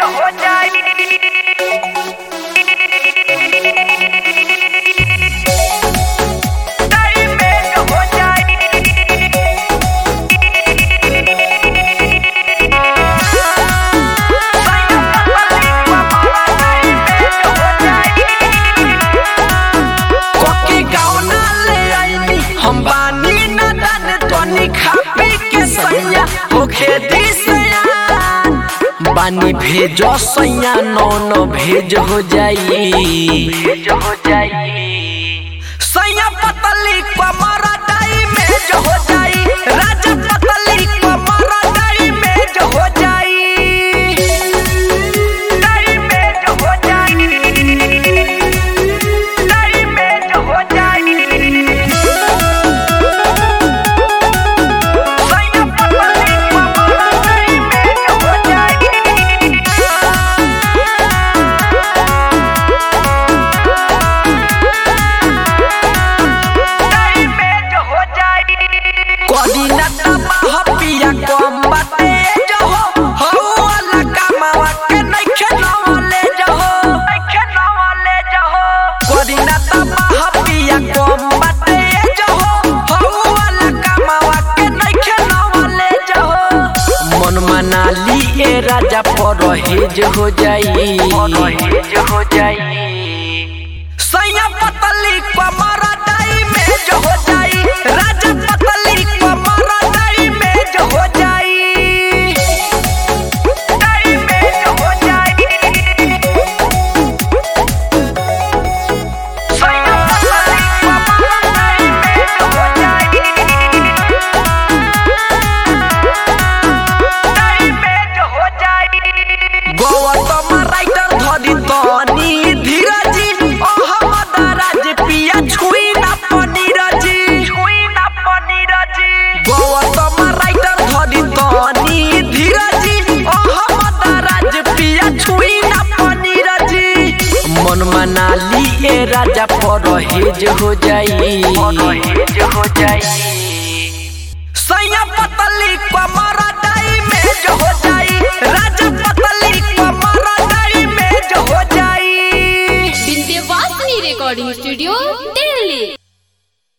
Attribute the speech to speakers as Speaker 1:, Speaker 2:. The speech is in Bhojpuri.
Speaker 1: हो जाई टाइमेट हो जाई
Speaker 2: कोकी गावना ले आईनी हम बानी न दान तोनी खा पी के सैया होखे दिसया बानी भेजो सैया नो नो भेज हो जाई
Speaker 1: भेज हो जाई
Speaker 2: सैया पतली कमरा डाई में जो हो जाई राजा पतली कमरा डाई में जो हो जाई
Speaker 1: टाइमेट हो जाई टाइमेट हो जाई सैया पतली कमरा टाइमेट हो जाई टाइमेट हो जाई
Speaker 2: कदी न तबाह पिया कम बाटे जो हो हो वाला कमावा के नइखे नवले जो हो
Speaker 1: खेलवाले जहो
Speaker 2: कदी न तबाह पिया कम बाटे जो हो हो वाला कमावा के नइखे नवले जो हो मन मनाली ए राजा परहेज हो जाई
Speaker 1: हेज हो जाई
Speaker 2: सैया पतली कमरा डाई में जो हो जाई राजा पतली कमरा डाई में जो हो जाई
Speaker 1: टाइमेट हो जाई सैया पतली कमरा टाइमेट हो जाई टाइमेट हो जाई
Speaker 2: गौतम राइटर धरी तनी धीरजी अहमद राज पिया छुई ना पनीरजी
Speaker 1: छुई ना पनीर जी
Speaker 2: गौतम राइटर धरी तनी धीरजी अहमद राज पिया छुई ना पनीरजी मन मनाली ए राजा परहेज हो जाई
Speaker 1: हेज हो जाई
Speaker 2: सैया पतली कमरा